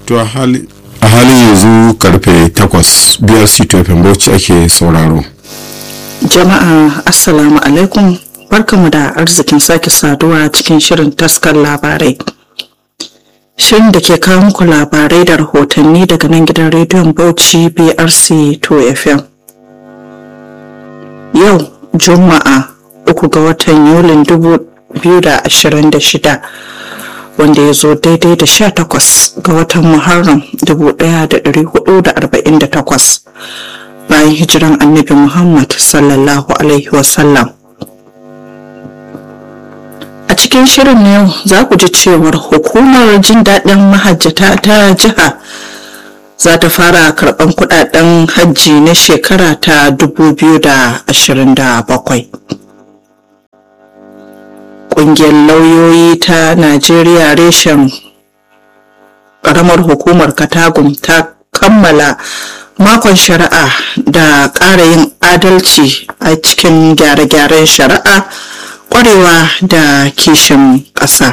to a halin yanzu karfe 8 brc tofin bauchi ake sauraro jama'a assalamu alaikum barkamu da arzikin sake saduwa cikin shirin taskar labarai shirin da ke kawo muku labarai da rahotanni daga nan gidan rediyon bauchi brc 2 fm yau juma'a uku ga watan yulin 2026 wanda ya zo daidai da 18 ga watan muharram 1448 bayan hijiran annabi muhammad sallallahu alaihi wasallam a cikin shirin na yau za ku ji cewar hukumar jin daɗin mahajjata ta jiha za ta fara karɓar kudaden hajji na shekara ta 2027 ƙungiyar lauyoyi ta najeriya reshen ƙaramar hukumar katagum ta kammala makon shari'a da ƙara yin adalci a cikin gyare-gyaren shari'a ƙwarewa da kishin ƙasa